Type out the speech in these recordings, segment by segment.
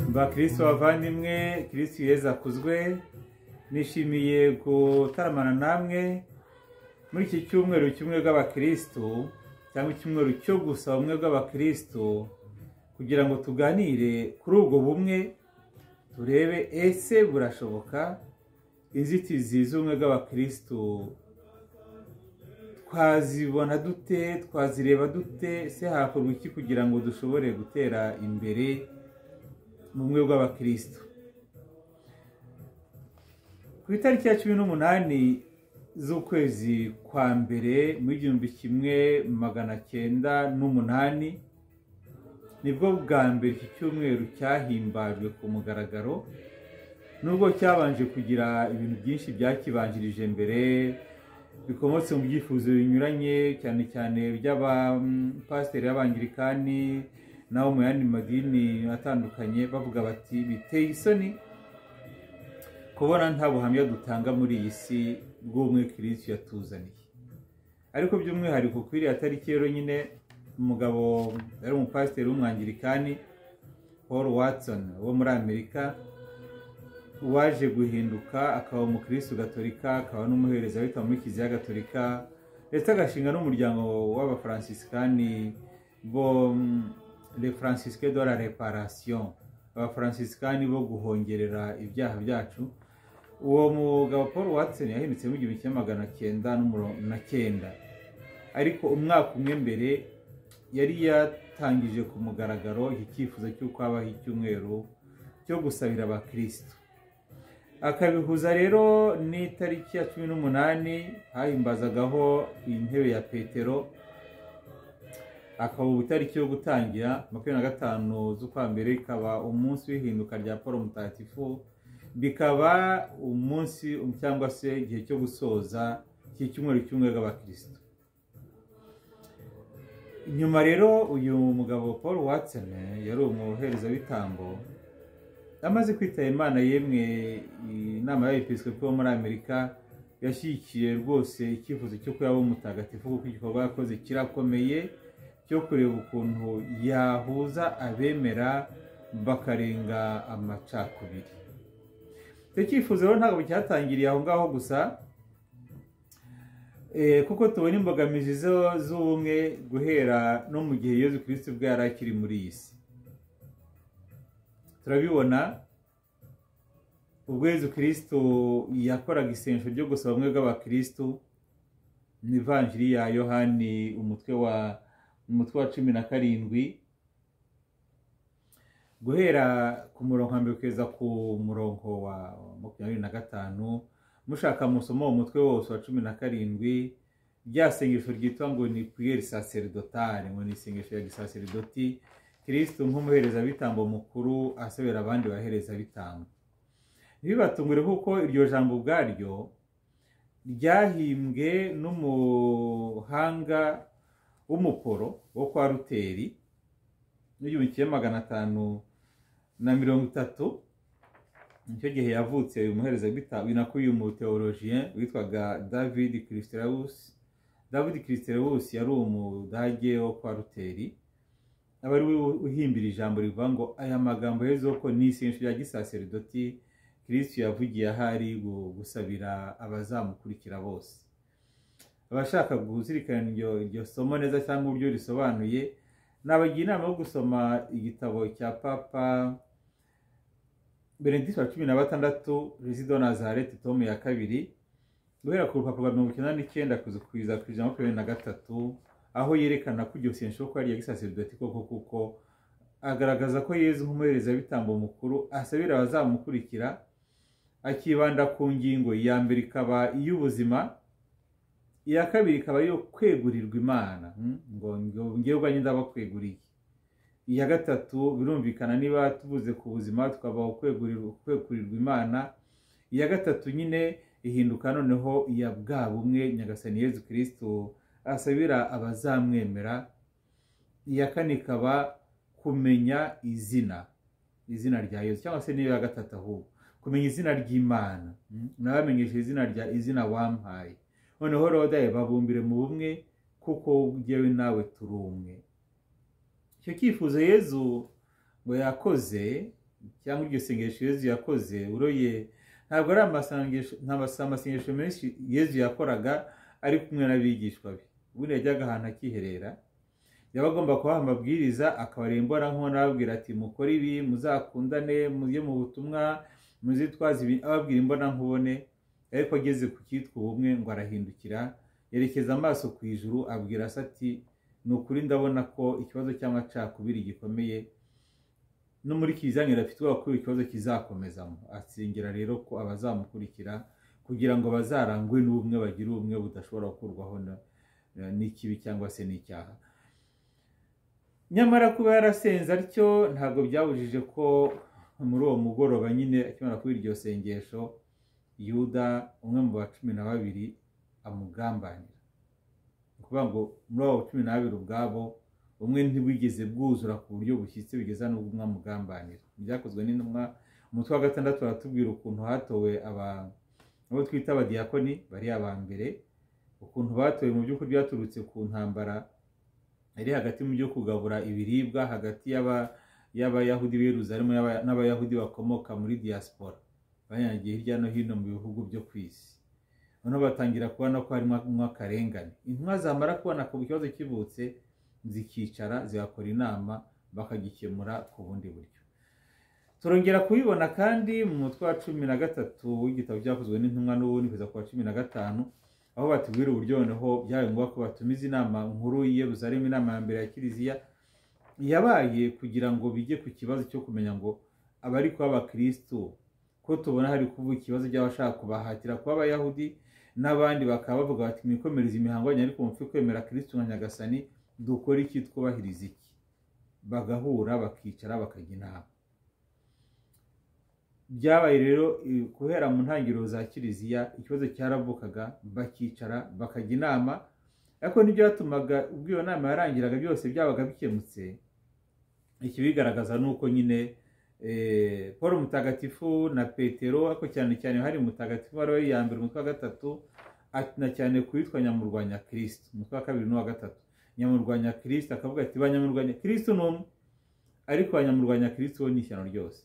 mba kirisito bavandimwe kirisito yeza akuzwe nishimiye gutaramana namwe muri iki cyumweru kimwe bw'abakirisitu cyangwa icyumweru cyo gusa bumwe bw'abakirisitu kugira ngo tuganire kuri ubwo bumwe turebe ese burashoboka inzitizi z'ubumwe bw'abakirisitu twazibona dute twazireba dute se hakorwa iki kugira ngo dushobore gutera imbere mu bumwe bw'abakirisitu ku itariki ya cumi n'umunani z'ukwezi kwa mbere mu gihumbi kimwe magana cyenda n'umunani nibwo bwa mbere iki cyumweru cyahimbajwe ku mugaragaro nubwo cyabanje kugira ibintu byinshi byakibanjirije mbere bikomotse mu byifuzo binyuranye cyane cyane by'abapasiteri b'abangirikani n'abo mu yandi madini atandukanye bavuga bati biteye isoni kubona nta buhamya dutanga muri iyi si bw'ubumwe kirisitu yatuzaniye ariko by'umwihariko kuri iriya tariki rero nyine umugabo yari umupasiteri w'umwangirikani paul watson wo muri amerika waje guhinduka akaba umukirisitu gatolika akaba n'umuhereza witwa muri kiliziya gatolika ndetse agashinga n'umuryango w'abafaransisikani bo le francisque de la reparation abafaransisikani bo guhongerera ibyaha byacu uwo mugabo paul watson yahindutse mu gihumbi kimwe magana cyenda na cyenda ariko umwaka umwe mbere yari yatangije ku mugaragaro iki cyifuzo cy'uko habaho icyumweru cyo gusabira abakirisitu akabihuza rero n'itariki ya cumi n'umunani hahimbazagaho intebe ya petero akaba ubu itariki yo gutangira makumyabiri na gatanu z'ukwa mbere ikaba umunsi w'ihinduka rya paul mutagatifu bikaba umunsi cyangwa se igihe cyo gusoza cy'icyumweru cy'umwe bw'abakirisitu nyuma rero uyu mugabo paul watson yari umuherezabitambo amaze kwitaba imana yemwe inama y'abepisikopi bo muri amerika yashyigikiye rwose icyifuzo cyo kuba umutagatifu kuko igikorwa yakoze kirakomeye cyo kureba ukuntu yahuza abemera bakarenga amacakubiri icyo cyifuzo rero ntabwo cyatangiriye aho ngaho gusa kuko tubona imbogamizi z'ubumwe guhera no mu gihe Yezu kirisiti bwe yari akiri muri iyi si turabibona ubwo Yezu kirisiti yakoraga isengesho ryo gusaba bamwe bw'abakirisitu ni ivanjiri ya yohani umutwe wa umutwe wa cumi na karindwi guhera ku murongo mbere kugeza ku murongo wa makumyabiri na gatanu mushaka musoma uwo mutwe wose wa cumi na karindwi rya sengesho ryitwa ngo ni piyeri saseridotari ngo ni isengesho ya gisaseridoti kirisito nk'umuherezabitambo mukuru asabira abandi baherezabitambo ntibibatungure kuko iryo jambo ubwaryo ryahimbwe n'umuhanga w'umuporo wo kwa ruteri n'igihumbi kimwe magana atanu na mirongo itatu nicyo gihe yavutse uyu muhereza w'ibitabo nako uyu muteolojiye witwaga david christeraus david christeraus yari umudage wo kwa ruteri aba ari we uhimbira ijambo rivuga ngo aya magambo heza ko ni isengesho rya gisaseridoti kirisitu yavugiye ahari gusabira abazamukurikira bose abashaka kuzirikana iryo somo neza cyangwa uburyo risobanuye nabagira inama yo gusoma igitabo cya papa benedicte wa cumi na batandatu rezida nazareti tomu ya kabiri guhera ku rupapuro rwa mirongo icyenda n'icyenda kuzikwiza ku ijana makumyabiri na gatatu aho yerekana ko iryo sengesho ko ari iya gisaseridoti koko kuko agaragaza ko yezu nk'umuherezabitambo mukuru asabira abazamukurikira akibanda ku ngingo iya mbere ikaba iy'ubuzima iya kabiri ikaba iyo kwegurirwa imana ngo ngewe ndaba kweguriye iya gatatu birumvikana niba tubuze ku buzima tukaba kwekurirwa imana iya gatatu nyine ihinduka noneho iya bwa bumwe nyagasani yezu kirisitu asabira abazamwemera iya kane ikaba kumenya izina izina rya yezu cyangwa se n'iya gatatu ahubwo kumenya izina ry'imana nabamenyesha izina rya izina wampaye noneho rodaye babumbire mu bumwe kuko ngewe nawe turi umwe icyo cyifuzo yezu ngo yakoze cyangwa iryo sengesho yezu yakoze uroye ntabwo ari amasengesho amasengesho menshi yezu yakoraga ari kumwe n'abigishwa be ubundi yajyaga ahantu akiherera yaba agomba kubaha amabwiriza akabareba imborankubone ababwira ati mukore ibi muzakundane mujye mu butumwa muzitwaze ibi ababwira imbonankubone ariko ageze ku cyitwa ubumwe ngo arahindukira yerekeza amaso ku ijuru abwira se ati ni ukuri ndabona ko ikibazo cy'amacakubiri gikomeye no muri kizanira afite ubwoba ko ikibazo kizakomezamo asengera rero ko abazamukurikira kugira ngo bazarangwe n'ubumwe bagire ubumwe budashobora gukurwaho n'ikibi cyangwa se n'icyaha nyamara kuba yarasenze atyo ntabwo byabujije ko muri uwo mugoroba nyine akimara kuba iryo sengesho yuda umwe mu ba cumi na babiri amugambanira ni ukuvuga ngo muri abo cumi na babiri ubwabo umwe ntibwigeze bwuzura ku buryo bushyitse bigeza n'ubwo umwe amugambanira byakozwe n'intumwa umutwe wa gatandatu baratubwira ukuntu hatowe abo twita abadiyakoni bari aba mbere ukuntu batowe mu by'ukuri byaturutse ku ntambara yari hagati mu byo kugabura ibiribwa hagati y'abayahudi b'iruzarimo n'abayahudi bakomoka muri diaspora banyanyagiye hirya no hino mu bihugu byo ku isi noneho batangira kubona ko harimo akarengane intumwa zamara kubona ku kibazo kivutse zikicara zigakora inama bakagikemura ku bundi buryo turongera kubibona kandi mu mutwe wa cumi na gatatu w'igitabo cyakozwe n'intumwa n'ubundi kugeza ku wa cumi na gatanu aho batubwira uburyo noneho byabaye ngombwa ko batumiza inama nkuru y'ibuzaremo inama ya mbere ya kiliziya yabaye kugira ngo bijye ku kibazo cyo kumenya ngo abari kuba abakirisitu ko tubona hari kuvuga ikibazo cy'abashaka kubahatira kuba abayahudi n'abandi bakaba bavuga bati mwikomereze imihango yanyu ariko mupfe kwemera kirisitu nka nyagasani dukora iki twubahiriza iki bagahura bakicara bakajya inama byabaye rero guhera mu ntangiriro za kiliziya ikibazo cyaravukaga bakicara bakajya inama ariko n'ibyatumaga ubwo iyo nama yarangiraga byose byabaga bikemutse ikibigaragaza ni uko nyine paul mutagatifu na petero ariko cyane cyane hari mutagatifu wari we ya mbere umutwe wa gatatu na cyane kuwitwa nyamurwanya kirisiti umutwe wa kabiri n'uwa gatatu nyamurwanya kirisita akavuga ati banyamurwanya kirisita ni umwe ariko banyamurwanya kirisita ni ishyano ryose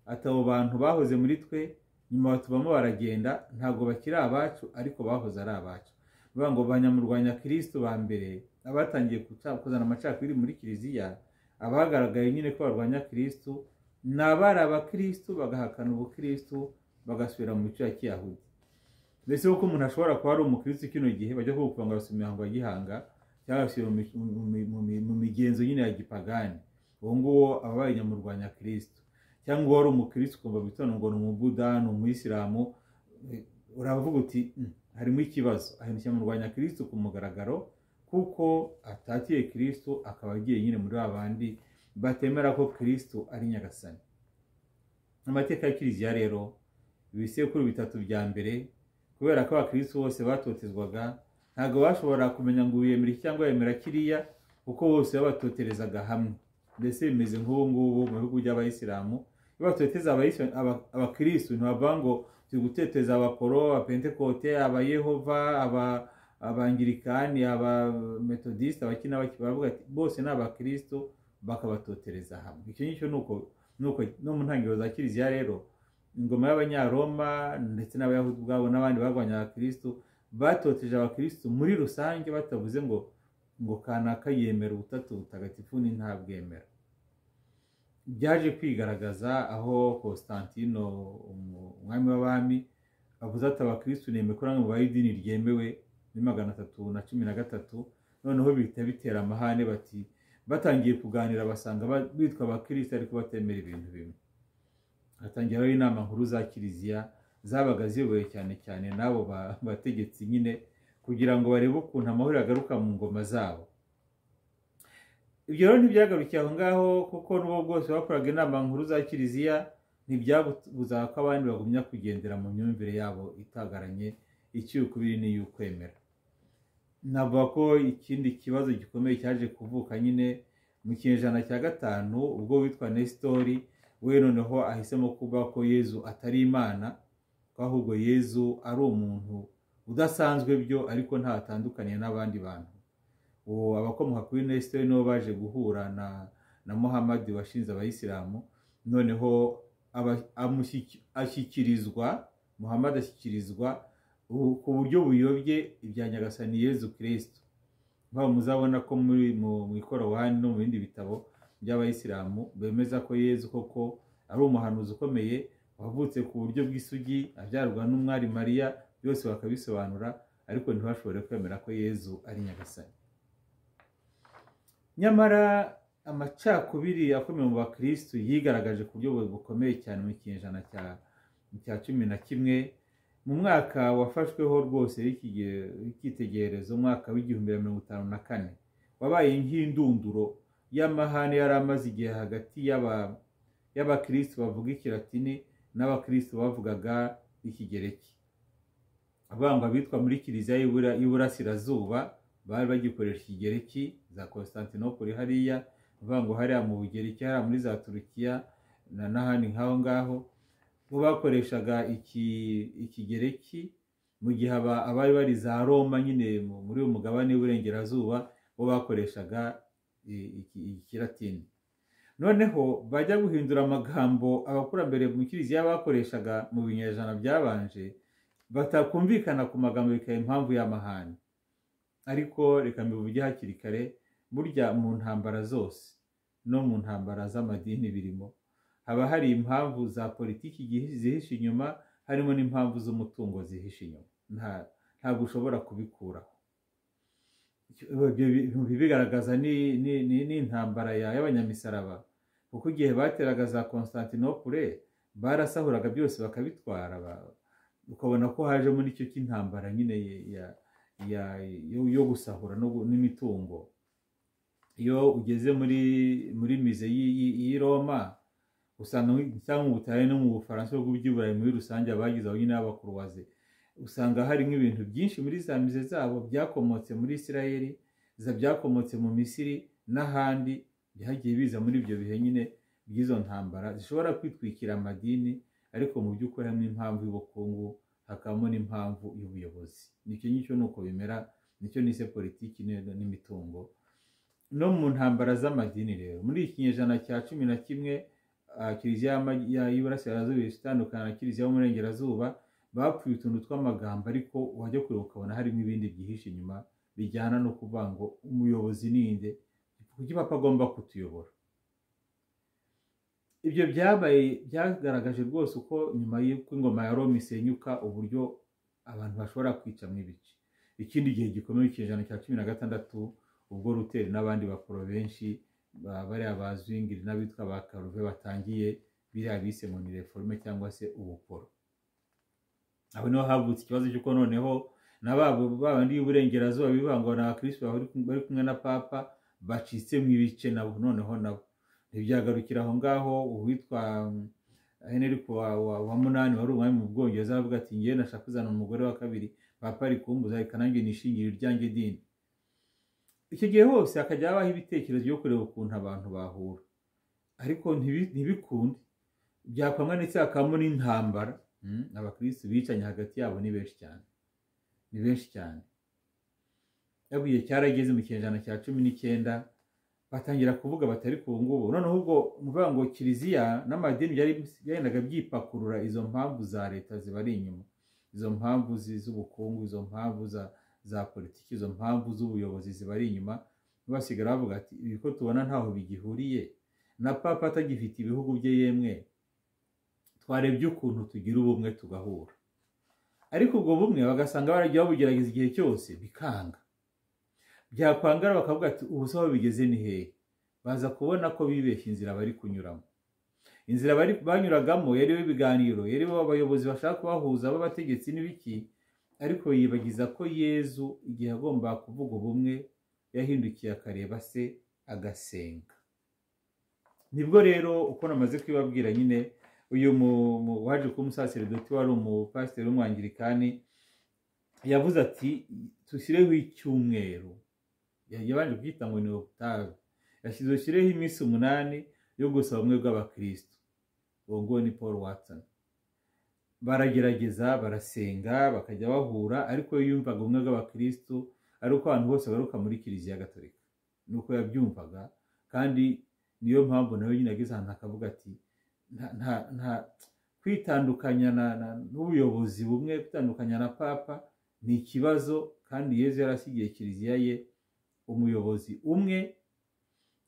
ati abo bantu bahoze muri twe nyuma batubamo baragenda ntabwo bakiri abacu ariko bahoze ari abacu bavuga ngo banyamurwanya kirisita ba mbere abatangiye kuzana amacakubiri muri kiliziya abagaragaye nyine ko barwanya kirisita ni abari abakirisitu bagahakana ubukirisitu bagasubira mu mico ya kiyahudi mbese kuko umuntu ashobora kuba ari umukirisitu kino gihe bajya kuvuga ngo arasubiye imihango ya gihanga cyangwa mu migenzo nyine ya gipagani uwo nguwo abaye nyamurwanya kirisito cyangwa uwo wari umukirisitu ukumva bitonda ngo ni umubuda ni umuyisilamu uravuga uti harimo ikibazo ahindukira nyamurwanya kirisito ku mugaragaro kuko atatiye kirisito akaba agiye nyine muri ba bandi batemera ko kirisito ari nyagasani amateka ya kiliziya rero ibisekuru bitatu bya mbere kubera ko abakirisitu bose batotezwaga ntabwo bashobora kumenya ngo uyemere cyangwa yemera kiriya kuko bose babatoterezaga hamwe mbese bimeze nk'ubu ngubu mu bihugu by'abayisilamu iyo batoteza abakirisitu ntibavuga ngo turi guteteza abaporo abapentekote abayehova abangirikani abametodisite abakina bavuga ati bose ni abakirisitu bakabatotereza hamwe icyo ngicyo ni uko no mu ntangiriro za kiliziya rero ingoma y'abanyaroma ndetse n'abayahudi ubwabo n'abandi barwanya abakirisitu batoteje abakirisitu muri rusange batavuze ngo ngo kanaka yemera ubutatu butagatifu ni ntabwemera byaje kwigaragaza aho Constantino umwami w'abami avuze ati abakirisitu ni ko mu bayidini ryemewe muri magana atatu na cumi na gatatu noneho bihita bitera amahane bati batangiye kuganira basanga bitwa abakirisitu ariko batemera ibintu bimwe hatangiraho inama nkuru za kiliziya zabaga ziyoboye cyane cyane n'abo bategetsi nyine kugira ngo barebe ukuntu amahoro yagaruka mu ngoma zabo ibyo rero ntibyagarukiye aho ngaho kuko n'ubu bwose bakoraga inama nkuru za kiliziya ntibyabuzaga ko abandi bagumya kugendera mu myumvire yabo itagaranye icy'ukubiri n'iy'ukwemera navuga ko ikindi kibazo gikomeye cyaje kuvuka nyine mu kinyejana cya gatanu ubwo witwa nesitori we noneho ahisemo kuba ko yezu atari imana ahubwo yezu ari umuntu udasanzwe byo ariko ntatandukaniye n'abandi bantu ubu abakomoka kuri nesiteri nibo baje guhura na na muhammad washinze abayisilamu noneho aba- amushyiki- ashyikirizwa muhammad ashyikirizwa ubu- ku buryo buyobye ibya nyagasani yezu kirisito nk'aho muzabona ko muri mu- mu ikoranabuhanga no mu bindi bitabo by'abayisilamu bemeza ko yezu koko ari umuhanuzi ukomeye wavutse ku buryo bw'isugi abyarwa n'umwari mariya byose bakabisobanura ariko ntibashobore kwemera ko yezu ari nyagasani nyamara amacakubiri akomeye mu bakirisitu yigaragaje ku buryo bukomeye cyane mu kinyejana cya- cya cumi na kimwe mu mwaka wafashweho rwose w'ikige- w'icyitegererezo umwaka w'igihumbi na mirongo itanu na kane wabaye nk'indunduro y'amahane yari amaze igihe hagati y'aba- y'abakirisitu bavuga ikilatini n'abakirisitu bavugaga ikigereki abangwa bitwa muri kiliziya y'Ibura- y'iburasirazuba bari bagikoresha ikigereki za konstantinopoli hariya bivuga hariya mu bugereki hariya muri za turukiya na n'ahandi nk'aho ngaho bo bakoreshaga iki- ikigereki mu gihe aba- abari bari za roma nyine mu- muri uyu mugabane w'iburengerazuba bo bakoreshaga i- iki- ikilatini noneho bajya guhindura amagambo abakurambere mu kiliziya bakoreshaga mu binyejana byabanje batakumvikana ku magambo bikaba impamvu y'amahane ariko reka mbivuge hakiri kare burya mu ntambara zose no mu ntambara z'amadini birimo haba hari impamvu za politiki gihi- zihishe inyuma harimo n'impamvu z'umutungo zihishe inyuma Nta- ntabwo ushobora kubikuraho ibyo bintu bibigaragaza ni- ni ni- ni intambara ya- y'abanyamisaraba kuko igihe bateraga za konstantinopule barasahuraga byose bakabitwara ba- ukabona ko hajemo n'icyo cy'intambara nyine ya- ya- yo yo gusahura no gu- n'imitungo iyo ugeze muri muri mize y'i- y'i y'i roma usanga mu- cyangwa mu butare no mu bufaransa bwo by'iburayi muri rusange abagize aho nyine b'abakuruwaze usanga hari nk'ibintu byinshi muri za mize zabo byakomotse muri isirayeli za byakomotse mu misiri n'ahandi byagiye biza muri ibyo bihe nyine by'izo ntambara zishobora kwitwikira amadini ariko mu by'ukuri harimo impamvu y'ubukungu hakabamo n'impamvu y'ubuyobozi nicyo ngicyo ni uko bimera nicyo nise politiki ne- n'imitungo no mu ntambara z'amadini rero muri iki kinyejana cya cumi na kimwe ah, kiliziya y'ama- ya- y'iburasirazuba ihise itandukana na kiliziya y'uburengerazuba bapfuye utuntu tw'amagambo ariko wajya kureba ukabona harimo ibindi byihishe inyuma bijyana no kuvuga ngo umuyobozi ninde kuki papa agomba kutuyobora ibyo byabaye byagaragaje rwose uko nyuma y'uko ingoma ya roma isenyuka uburyo abantu bashobora kwicamo ibice ikindi gihe gikomeye cy'ijana cya cumi na gatandatu ubwo ruteri n'abandi bakoro benshi ba- bariya bazwingiri n'abitwa ba karuve batangiye biriya bise ngo ni reforme cyangwa se ubukoro aho niho havutse ikibazo cy'uko noneho na ba bandi b'iburengerazuba bivangwa na abakirisitu bari kum- bari kumwe na papa bacitsemo ibice nabo noneho nabo ntibyagarukira aho ngaho uwitwa mm, henry wa, wa, wa munani wari umwami mu bwongereza aravuga ati ngewe nashaka kuzana umugore wa kabiri papa ari kumbuza reka nanjye nishingire iryanjye dini icyo gihe hose hakajya habaho ibitekerezo byo kureba ukuntu abantu bahura ariko ntibi- ntibikunde byakwanga ndetse hakabamo n'intambara mm, abakirisitu bicanye hagati yabo ni benshi cyane ni benshi cyane yabuye cyarageze mu kinyejana cya cumi n'icyenda batangira kuvuga batari ku ngubu noneho ubwo mvuga ngo kiliziya n'amadini byari byagendaga byipakurura izo mpamvu za leta zibari inyuma izo mpamvu zi- z'ubukungu izo mpamvu za, za politiki izo mpamvu z'ubuyobozi zibari inyuma basigara bavuga ati ibi ko tubona ntaho bigihuriye na papa atagifite ibihugu bye yemwe twarebye ukuntu tugira ubumwe tugahura ariko ubwo bumwe bagasanga baragiye babugerageza igihe cyose bikanga byakwangara bakavuga ati ubu se aho bigeze ni hehe baza kubona ko bibeshye inzira bari kunyuramo inzira bari banyuragamo yariho ibiganiro yariho abayobozi bashaka kubahuza b'abategetsi n'ibiki ariko yibagiza ko yezu igihe agomba kuvuga ubumwe yahindukiye akareba se agasenga nibwo rero uko namaze kubibabwira nyine uyu mu- mu- waje kuba umusaseredoti wari umupasiteri w'umwangirikani yavuze ati dushyireho icyumweru Ya- yabanje kucyita ngo ni okutave yashyize ushyireho iminsi umunani yo gusaba ubumwe bw'abakirisitu uwo nguwo ni paul watson baragerageza barasenga bakajya bahura ariko iyo yumvaga ubumwe bw'abakirisitu ari uko abantu bose baruka muri kiliziya gatolika nuko yabyumvaga kandi niyo mpamvu nawe nyine ageze ahantu akavuga ati nta- nta- nta- kwitandukanya na- na- n'ubuyobozi bumwe kwitandukanya na papa ni ikibazo kandi yezu yarasigiye kiliziya ye umuyobozi umwe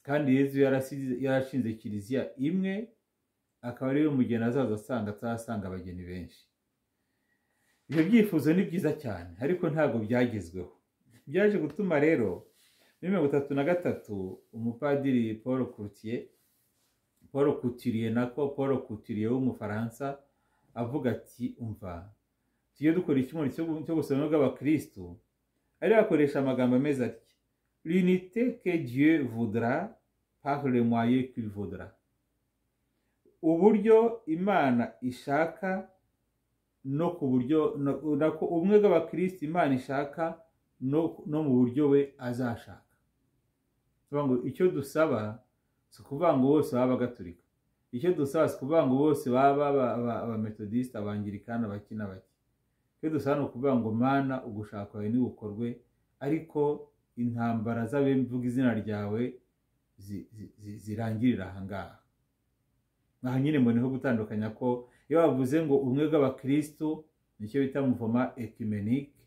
kandi yezu yarasize- yarashinze kiliziya imwe akaba ariyo mugeni azaza asanga atazasanga abageni benshi ibyo byifuzo ni byiza cyane ariko ntabwo byagezweho byaje gutuma rero muri mirongo itatu na gatatu umupadiri paul Courtier paul Couturier nako paul Couturier w'umufaransa avuga ati umva tujye dukora icyumweru cyo gu- cyo gusoma bw'abakirisitu ari akoresha amagambo ameze atya l'unité que dieu voudra par le moyen qu'il voudra uburyo imana ishaka no ku buryo no- nako ubumwe bw'abakirisitu imana ishaka no no mu buryo we azashaka bivuga ngo icyo dusaba si ukuvuga ngo bose baba bagaturika icyo dusaba si ukuvuga ngo bose baba aba- aba- abametodisite abangirikani abaki n'abaki icyo dusaba ni ukuvuga ngo mana ugushaka kwawe ntigukorwe ariko intambara z'abemvuga izina ryawe zi- zi- zi- zirangirira ahangaha aha nyine mbona niho gutandukanya ko iyo bavuze ngo ubumwe bw'abakirisitu nicyo bita muvoma ekimenike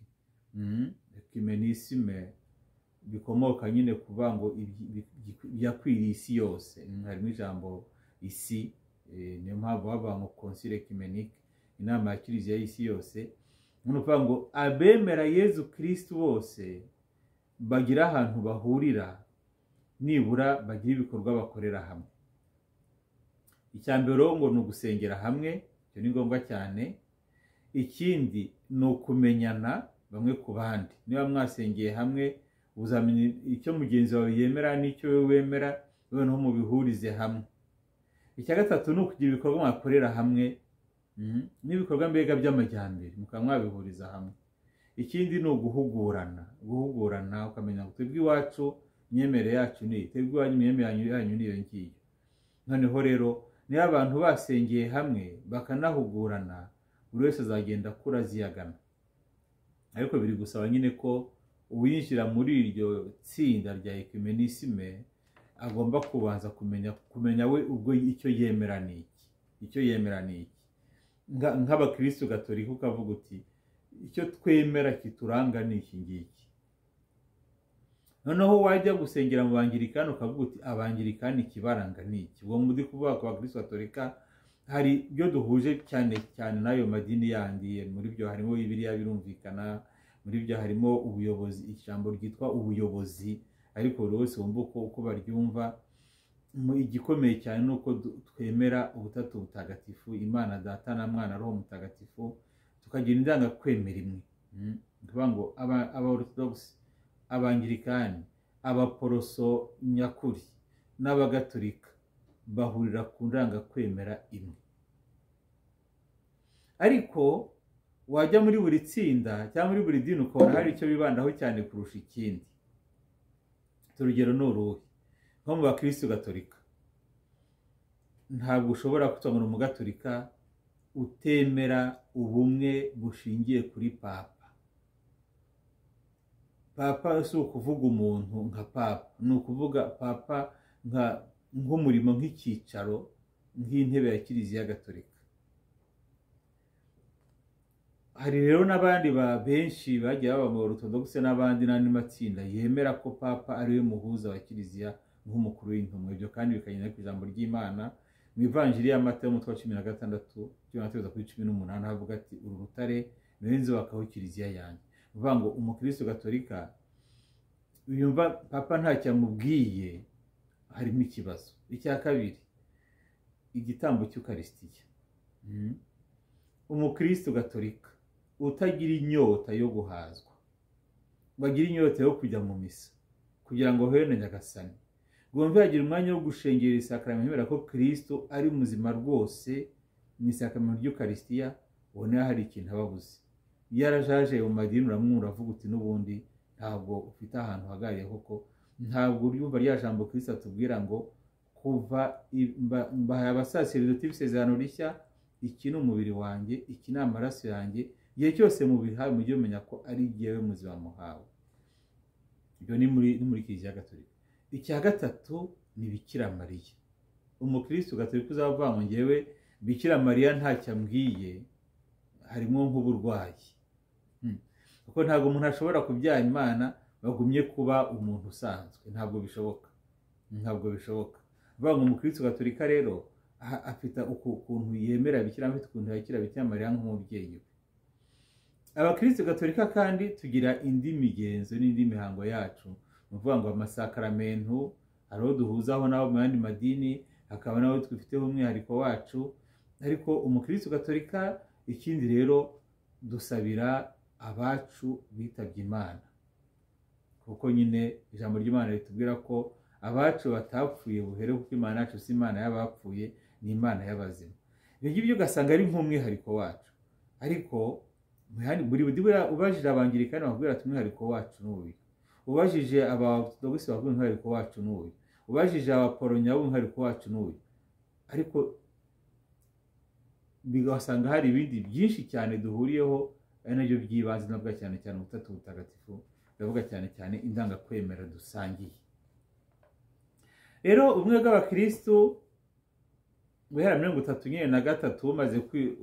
ekimenisime bikomoka nyine kuvuga ngo ibyi- bi- bi- byakwiriye isi yose Mm, harimo ijambo isi eh, niyo mpamvu bavuga ngo konsile ekimenike inama ya kiliziya y'isi yose ni ukuvuga ngo abemera yezu kirisitu bose bagira ahantu bahurira nibura bagira ibikorwa bakorera hamwe icya mbere rero ngo ni ugusengera hamwe ibyo ni ngombwa cyane ikindi ni ukumenyana bamwe ku bandi niba mwasengeye hamwe uzamenya icyo mugenzi wawe yemera n'icyo wowe wemera noneho mubihurize hamwe icya gatatu ni ukugira ibikorwa mwakorera hamwe mhm, n'ibikorwa mbega by'amajyambere mukaba mwabihuriza hamwe ikindi ni uguhugurana guhugurana ukamenya ngo twebwe iwacu imyemerere yacu ni iyi twebwe iwanyu imyemerere yanyu ni iyo ngiyo noneho rero niyo abantu basengeye hamwe bakanahugurana buri wese azagenda akura aziyagana ariko biri gusaba nyine ko uwinjira muri iryo tsinda rya ekimenisime agomba kubanza kumenya kumenya we ubwo icyo yemera ni iki icyo yemera ni iki Nga- nk'abakirisitu gatolika ukavuga uti icyo twemera kituranga ni iki ngiki noneho wajya gusengera mu bangirikani ukavuga uti abangirikani ikibaranga ni iki ubwo muri kuvuga ku bakirisitu gatolika hari ibyo duhuje cyane cyane n'ayo madini yandi muri byo harimo bibiriya birumvikana muri byo harimo ubuyobozi ijambo ryitwa ubuyobozi ariko buri wese wumva uko uko baryumva Mu- igikomeye cyane ni uko du- twemera ubutatu butagatifu imana data na mwana roho mutagatifu tukagira indanga kwemera imwe Mm. Ni ukuvuga ngo aba- aba orthodox abangirikani abaporoso nyakuri n'abagatolika bahurira ku ndangakwemera imwe ariko wajya muri buri tsinda cyangwa muri buri dini ukabona hari icyo bibandaho cyane kurusha ikindi urugero ni uruhe nko mu bakirisitu gatolika ntabwo ushobora kutonora umugatolika utemera ubumwe bushingiye kuri papa papa si ukuvuga umuntu nka papa ni ukuvuga papa nka nk'umurimo nk'icyicaro nk'intebe ya kiliziya gatolika hari rero n'abandi ba benshi bagiye baba mu orutodogise n'abandi n'andi matsinda yemera ko papa ariwe muhuza wa kiliziya nk'umukuru w'intumwa ibyo kandi bikagenda ku ijambo ry'imana mu ivanjiri y'amata y'umutwe wa cumi na gatandatu cyangwa kugeza kuri cumi n'umunani havuga ati uru rutare ni we nzubakaho kiliziya yanjye ni ukuvuga ngo umukirisitu gatolika yumva papa ntacyo amubwiye harimo ikibazo icya kabiri igitambo cy'ukarisitiya Mhm. umukirisitu gatolika utagira inyota yo guhazwa ngo agire inyota yo kujya mu misa kugira ngo ahure na nyagasani ngomba yagira umwanya wo gushengera isakaramentu kubera ko kirisito ari muzima rwose mu isakaramentu ry'ukarisitiya ubona hari ikintu aba abuze iyo arajaje mu madini uramwumva uravuga uti n'ubundi ntabwo ufite ahantu uhagariye koko ntabwo uryumva rya jambo kirisito atubwira ngo kuva i- mba- mbahaye abasaserdoti b'isezerano rishya iki ni umubiri wanjye iki ni amaraso yanjye igihe cyose mubihawe mujye mumenya ko ari jyewe muzima muhawe ibyo ni muri ni muri kiliziya gatolika icya gatatu ni bikira mariya umukirisitu gatolika uzavuga ngo ngewe bikira mariya ntacyo ambwiye harimo nk'uburwayi kuko ntabwo umuntu ashobora kubyara imana bagumye kuba umuntu usanzwe ntabwo bishoboka ntabwo bishoboka vuga ngo umukirisitu gatolika rero afite ukuntu yemera bikira afite ukuntu yakira bikira mariya nk'umubyeyi we abakirisitu gatolika kandi tugira indi migenzo n'indi mihango yacu ni ukuvuga ngo amasakaramentu hari uwo duhuzaho n'abo mu yandi madini hakaba n'abo twifiteho umwihariko wacu ariko umukirisitu gatolika ikindi rero dusabira abacu bitabye imana kuko nyine ijambo ry'imana ritubwira ko abacu batapfuye buhere kuko imana yacu si imana y'abapfuye ni imana y'abazima ibyo ngibyo ugasanga ari nk'umwihariko wacu ariko buri ubajije abangilikani bakubwira ati umwihariko wacu ni uyu ubajije abatodogisi bakubwira umwihariko wacu ni uyu ubajije abaporonya umwihariko wacu ni uyu ariko bigasanga hari ibindi byinshi cyane duhuriyeho ari nabyo by'ibanze navuga cyane cyane ubutatu butagatifu ndavuga cyane cyane indangakwemera dusangiye rero ubumwe bw'abakirisitu guhera mirongo itatu nyine na gatatu maze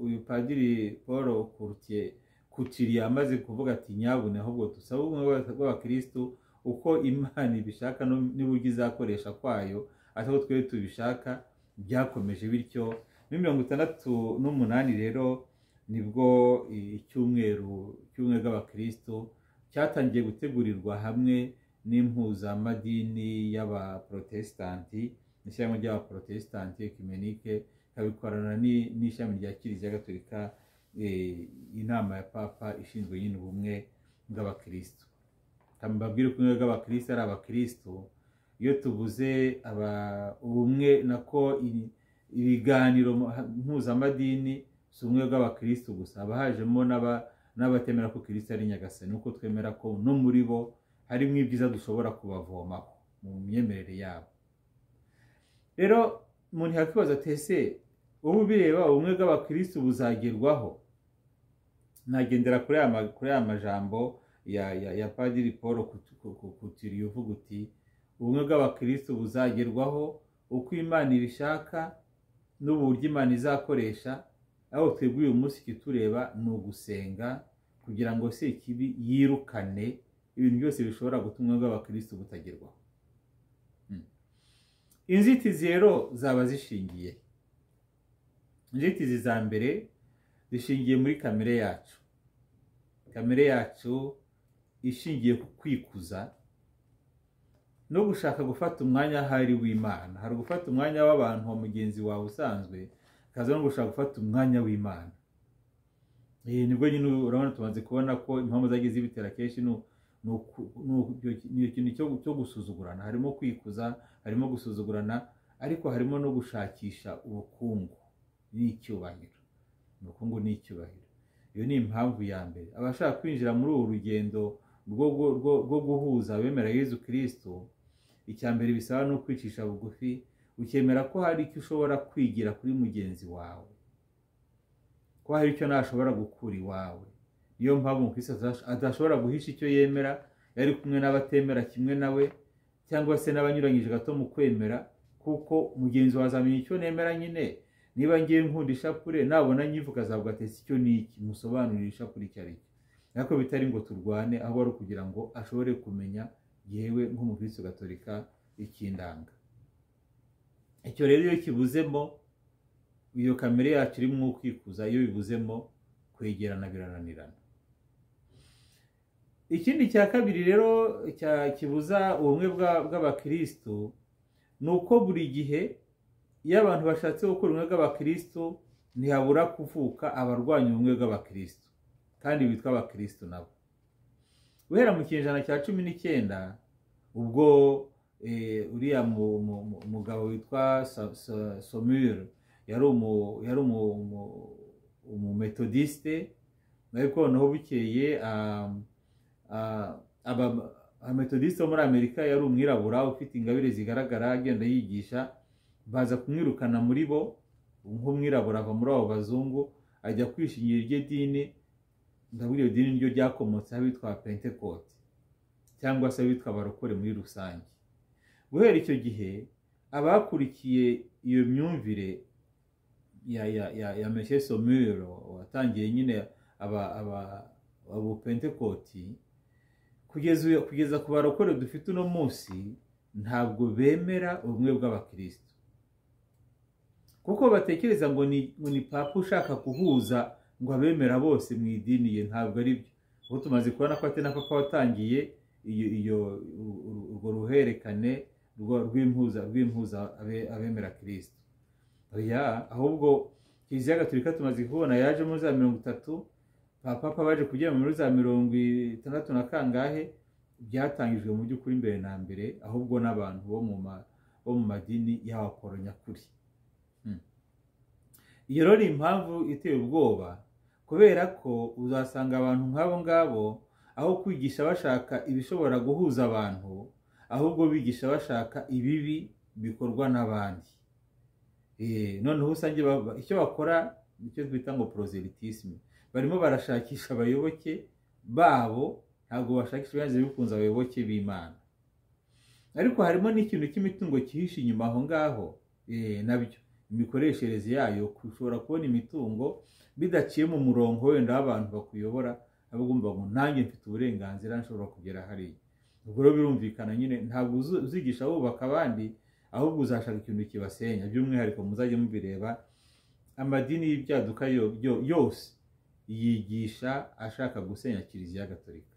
uyu padiri paul kurutiye kukiriya amaze kuvuga ati nyabune ahubwo dusaba ubumwe bw'abakirisitu uko imana ibishaka n'uburyo izakoresha kwayo atari twe tubishaka byakomeje bityo muri mirongo itandatu n'umunani rero nibwo icyumweru cy'ubumwe bw'abakirisitu cyatangiye gutegurirwa hamwe n'impuzamadini y'abaporotesitanti n'ishyirahamwe ry'abaporotesitanti kimenike ikabikorana n'ishami rya kiliziya gatolika inama ya papa ishinzwe nyine ubumwe bw'abakirisitu mbabwire ko ubumwe bw'abakirisitu ari abakirisitu iyo tubuze ubumwe nako ibiganiro mpuzamadini si ubumwe bw'abakirisitu gusa haba hajemo n'abatemera ko kirisita ari nyagasani nuko twemera ko no muri bo harimo ibyiza dushobora kubavomaho mu myemerere yabo rero umuntu yakwibaza ese ubu ubireba ubumwe bw'abakirisitu buzagerwaho nagendera kuri aya majambo ya padiri paul kutiriye uvuga uti ubumwe bw'abakirisitu buzagerwaho uko imana ibishaka n'uburyo imana izakoresha aho twebwe uyu munsi ikitureba ni ugusenga kugira ngo se ikibi yirukane ibintu byose bishobora gutuma bw'abakirisitu butagerwaho inzitizi rero zaba zishingiye inzitizi za mbere zishingiye muri kamere yacu kamere yacu ishingiye ku kwikuza no gushaka gufata umwanya ahari w'imana hari gufata umwanya w'abantu wa mugenzi wawe usanzwe akaza no gushaka gufata umwanya w'imana nibwo nyine urabona tumaze kubona ko impamvu zagiye zibitera kenshi ni ikintu cyo gusuzugurana harimo kwikuza harimo gusuzugurana ariko harimo no gushakisha ubukungu n'icyubahiro ubukungu n'icyubahiro iyo ni impamvu ya mbere abashaka kwinjira muri uru rugendo rwo guhuza abemera Yezu kirisito icya mbere bisaba ni ukwicisha bugufi ukemera ko hari icyo ushobora kwigira kuri mugenzi wawe ko hari icyo ntashobora gukura iwawe niyo mpamvu umukirisitu adashobora guhisha icyo yemera yari kumwe n'abatemera kimwe nawe cyangwa se n'abanyuranyije gato mu kwemera kuko mugenzi wawe azamenya icyo nemera nyine niba ngiye nkunda ishapure nabona nyivuka azavuga ati icyo ni iki musobanurire ishapure icyo ari cyo ariko bitari ngo turwane aho ari ukugira ngo ashobore kumenya yewe nk'umukirisitu gatolika ikindanga icyo rero iyo kibuzemo iyo kamere yacu irimo kwikuza iyo bibuzemo kwegerana birananirana ikindi cya kabiri rero kibuza ubumwe bw'abakirisitu ni uko buri gihe iyo abantu bashatse gukora ubumwe bw'abakirisitu ntihabura kuvuka abarwanya ubumwe bw'abakirisitu kandi bitwa abakirisitu nabo guhera mu kinyejana cya cumi n'icyenda ubwo uriya mugabo witwa somire yari umumetodisite ariko noneho bukeye abametodisite bo muri amerika yari umwirabura ufite ingabire zigaragara agenda yigisha baza kumwirukana muri bo nk'umwirabura ava muri abo bazungu ajya kwishingira iryo dini ndabona iryo dini niryo ryakomotse abitwa pentekote cyangwa se abitwa abarokore muri rusange guhera icyo gihe abakurikiye iyo myumvire ya ya ya ya meshe somero watangiye nyine aba aba abupentekoti kugeza uyu- kugeza ku barokore dufite uno munsi ntabwo bemera ubumwe bw'abakirisitu kuko batekereza ngo ni ngo ni papa ushaka kuhuza ngo abemera bose mu idini ye ntabwo ari byo ubu tumaze kubona ko ati na papa watangiye iyo iyo uru- uru- urwo ruhererekane rwa- rw'impuza rw'impuza abe- abemera kirisito oya ahubwo kiliziya gatolika tumaze kubona yajemo za mirongo itatu papa papa baje kugera muri za mirongo itandatu na kangahe byatangijwe mu by'ukuri mbere na mbere ahubwo n'abantu bo mu ma- bo mu madini y'abakoro Hmm. iyo rero ni impamvu iteye ubwoba kubera ko uzasanga abantu nk'abo ngabo aho kwigisha bashaka ibishobora guhuza abantu ahubwo bigisha bashaka ibibi bikorwa n'abandi Eh, noneho usanga ba- ba- icyo bakora nicyo twita ngo proselitisme barimo barashakisha abayoboke babo ntabwo bashakisha ibihanze bikunze abayoboke b'imana ariko harimo n'ikintu cy'imitungo cyihishe inyuma aho ngaho eh, nabyo imikoreshereze yayo ushobora kubona imitungo bidaciye mu murongo wenda w'abantu bakuyobora aba ugomba ngo nanjye mfite uburenganzira nshobora kugera hariya ubwo rero birumvikana nyine ntabwo uzu- uzigisha wubaka abandi ahubwo uzashaka ikintu kibasenya by'umwihariko muzajye mubireba amadini y'ibyaduka yo- yo- yose yigisha ashaka gusenya kiliziya gatolika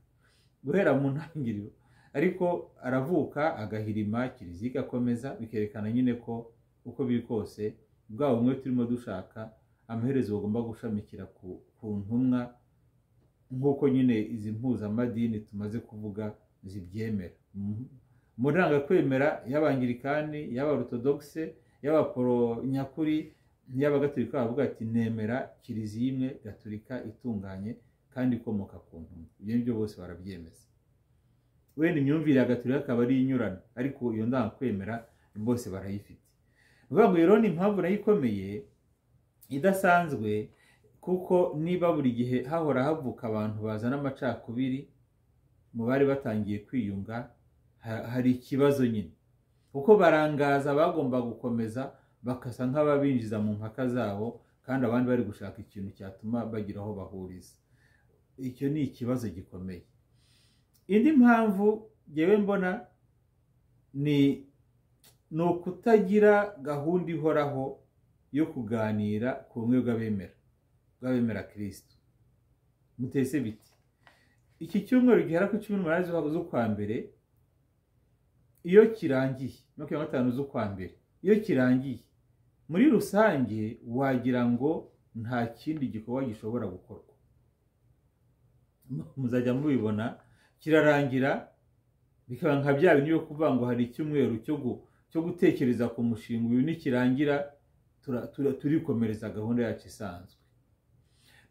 guhera mu ntangiriro ariko aravuka agahirima kiliziya igakomeza bikerekana nyine ko uko biri kose bwa bumwe turimo dushaka amaherezo bagomba gushamikira ku, ku ntumwa nk'uko nyine izi mpuzamadini tumaze kuvuga zibyemera Mhm. mu ndangakwemera y'abangilikani y'abarutodogise y'abaporo nyakuri n'iy'abagatolika bavuga ati nemera kiliziya imwe gatolika itunganye kandi ikomoka ku ntumwa ibyo ngibyo bose barabyemeza wenda imyumvire ya gatolika akaba ari inyurana ariko iyo ndangakwemera bose barayifite ni ukuvuga ngo iyo rero ni impamvu nayo ikomeye idasanzwe kuko niba buri gihe hahora havuka abantu bazana amacakubiri mu bari batangiye kwiyunga ha- hari ikibazo nyine kuko barangaza bagomba gukomeza bakasa nk'ababinjiza mu mpaka zabo kandi abandi bari gushaka ikintu cyatuma bagira aho bahuriza icyo ni ikibazo gikomeye indi mpamvu ngewe mbona ni ni ukutagira gahunda ihoraho yo kuganira ku bumwe bw'abemera bw'abemera kirisito mutese biti iki cyumweru gihera ku cumi n'umunani z'ukwa- z'ukwa mbere iyo kirangiye makumyabiri na gatanu z'ukwa mbere iyo kirangiye muri rusange wagira ngo nta kindi gikorwa gishobora gukorwa muzajya mubibona kirarangira bikaba nka bya bindi byo kuvuga ngo hari icyumweru cyo gu- cyo gutekereza ku mushinga uyu nikirangira tura- tura- turikomereza gahunda yacu isanzwe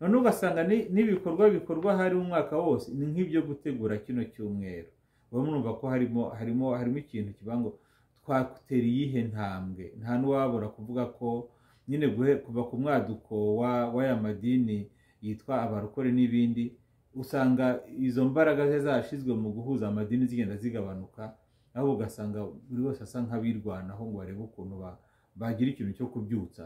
noneho ugasanga ni- n'ibikorwa bikorwa hari umwaka wose ni nk'ibyo gutegura kino cyumweru bamwe urumva ko harimo harimo harimo ikintu kivuga ngo twatera iyihe ntambwe nta n'uwabura kuvuga ko nyine guhe- kuva ku mwaduko wa- w'aya madini yitwa abarokore n'ibindi usanga izo mbaraga ze zashyizwe mu guhuza amadini zigenda zigabanuka aho ugasanga buri wese asa nk'abirwanaho ngo barebe ukuntu ba- bagira ikintu cyo kubyutsa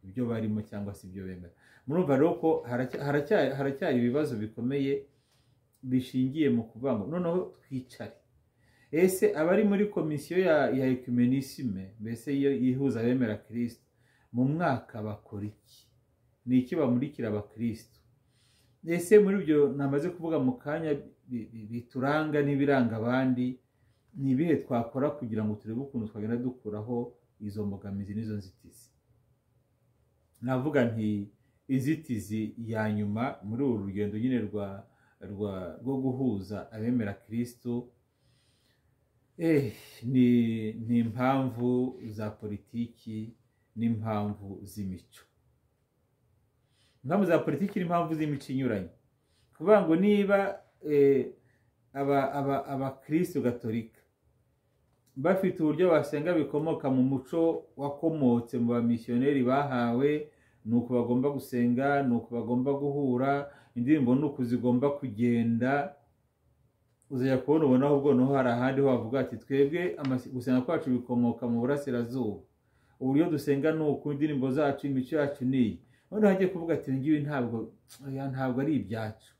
ibyo barimo cyangwa se ibyo bemera murumva rero ko haracya- haracya- haracyari ibibazo bikomeye bishingiye mu kuvuga ngo noneho twicare ese abari muri komisiyo ya ya ecumenisme mbese iyo yihuza abemera kirisito mu mwaka bakora iki ni iki bamurikira abakristo ese muri ibyo namaze kuvuga mu kanya bi- bi- bituranga n'ibiranga abandi ni ibihe twakora kugira ngo turebe ukuntu twagenda dukuraho izo mbogamizi n'izo nzitizi navuga nti inzitizi ya nyuma muri uru rugendo nyine rwa rwa rwo guhuza abemera kirisito eh, ni ni impamvu za politiki n'impamvu z'imico impamvu za politiki n'impamvu z'imico inyuranye kuvuga ngo niba eh, aba aba abakristo gatolika bafite uburyo basenga bikomoka mu muco wakomotse mu bamisiyoneri bahawe ni uku bagomba gusenga ni uku bagomba guhura indirimbo ni uku zigomba kugenda uzajya kubona ubona ahubwo noneho hari ahandi wavuga ati twebwe amasi- gusenga kwacu bikomoka mu burasirazuba uburyo dusenga ni uku indirimbo zacu imico yacu ni iyi noneho hagiye kuvuga ati "Ibi ngibi ntabwo oya, ntabwo ari ibyacu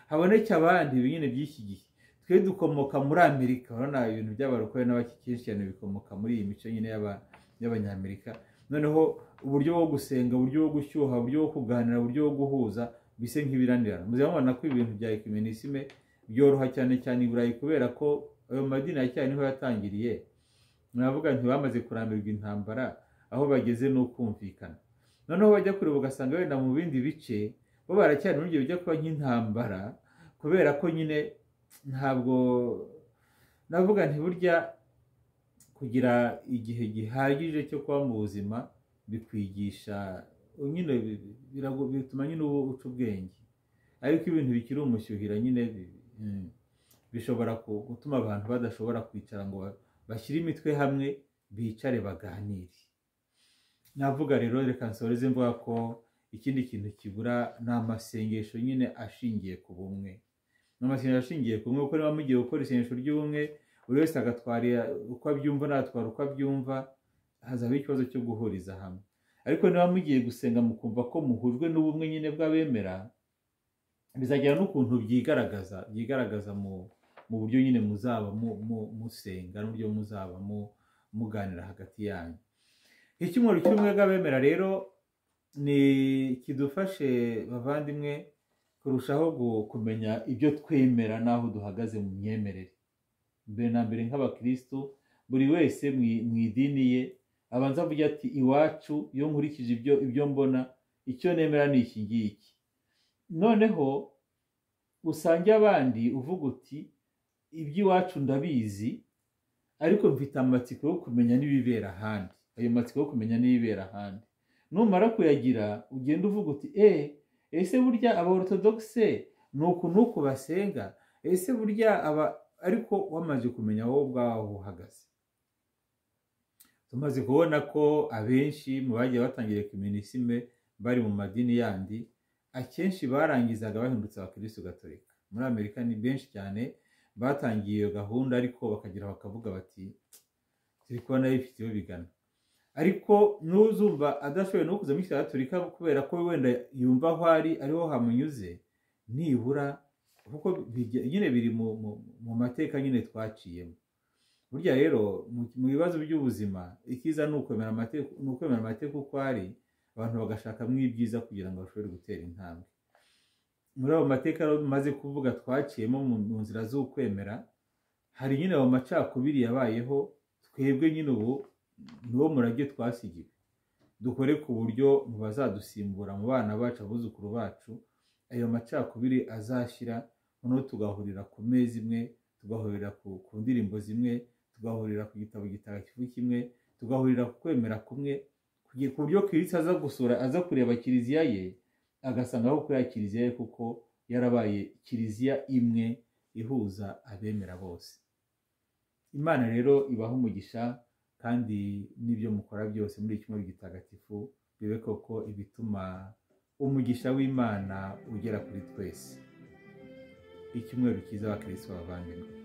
haboneke abandi nyine by'iki gihe twe dukomoka muri amerika urabona ibintu by'abarokore n'abakikiye cyane bikomoka muri iyi mico nyine y'aba- y'abanyamerika noneho uburyo bwo gusenga uburyo bwo gushyuha uburyo bwo kuganira uburyo bwo guhuza bise nk'ibiranirana muzaba mubona ko ibintu bya ekimenisime byoroha cyane cyane i burayi kubera ko ayo madini ya cyane niho yatangiriye navuga nti bamaze kurambirwa intambara aho bageze ni ukumvikana noneho bajya kure ugasanga wenda mu bindi bice bo baracyari muri ibyo bijya kuba nk'intambara kubera ko nyine ntabwo navuga nti burya kugira igihe gihagije cyo kuba mu buzima bikwigisha nyine bi- bi- birago- bituma nyine uba uca ubwenge ariko iyo ibintu bikiri umushyuhira nyine bi- mm, bishobora ku- gutuma abantu badashobora kwicara ngo ba- bashyire imitwe hamwe bicare baganire navuga rero reka nsoreze mvuga ko ikindi kintu kibura ni amasengesho nyine ashingiye ku bumwe ni amasengesho ashingiye ku bumwe kuko niba mugiye gukora isengesho ry'ubumwe buri wese agatwara uko abyumva n'agatwara uko abyumva hazabaho ikibazo cyo guhuriza hamwe ariko niba mugiye gusenga mukumva ko muhujwe n'ubumwe nyine bw'abemera bizagera n'ukuntu byigaragaza byigaragaza mu mu buryo nyine muzaba mu- mu- musenga n'uburyo muzaba mu- muganira hagati yanyu icyumweru cy'ubumwe bw'abemera rero ni kidufashe bavandimwe kurushaho gu- kumenya ibyo twemera n'aho duhagaze mu myemerere mbere na mbere nk'abakirisitu buri wese mu- mu idini ye abanza avuga ati iwacu iyo nkurikije ibyo ibyo mbona icyo nemera ni iki ngiki noneho usange abandi uvuga uti iby'iwacu ndabizi ariko mfite amatsiko yo kumenya n'ibibera ahandi ayo matsiko yo kumenya n'ibibera ahandi numara kuyagira ugenda uvuga uti e ese burya aba orthodoxe ni uku n'uku basenga ese burya aba ariko wamaze kumenya wowe ubwaho aho uhagaze tumaze kubona ko abenshi mu bagiye batangiye kuminisime bari mu madini yandi akenshi barangizaga bahindutse abakirisitu gatolika muri amerika ni benshi cyane batangiye iyo gahunda ariko bakagira bakavuga bati turi kubona bifite iyo bigana ariko n'uzumva adashoboye no kuza muri kiriya gatolika kubera ko wenda yumva aho ari ariho hamunyuze nibura kuko bijya- nyine biri mu, mu, mu mateka nyine twaciyemo burya rero mu, mu bibazo by'ubuzima ikiza ni ukwemera amateka ni ukwemera amateka uko ari abantu bagashakamo ibyiza kugira ngo bashobore gutera intambwe muri ayo mateka rero tumaze kuvuga twaciyemo mu mu nzira z'ukwemera hari nyine ayo macakubiri yabayeho twebwe nyine ubu niwo murage twasigiwe dukore ku buryo mu bazadusimbura mu bana bacu abuzukuru bacu ayo macakubiri azashyira noneho tugahurira ku meza imwe tugahurira ku, ku ndirimbo zimwe tugahurira ku gitabo gitagatifu kimwe tugahurira ku kwemera kumwe kugira- ku buryo kirisita aza gusura aza kureba kiliziya ye agasanga aho kuri ya kiliziya ye kuko yarabaye kiliziya imwe ihuza abemera bose imana rero ibaha umugisha kandi n'ibyo mukora byose muri iki cyumweru gitagatifu bibe koko ibituma umugisha w'imana ugera kuri twese icyumweru cyiza abakirisitu bavandimwe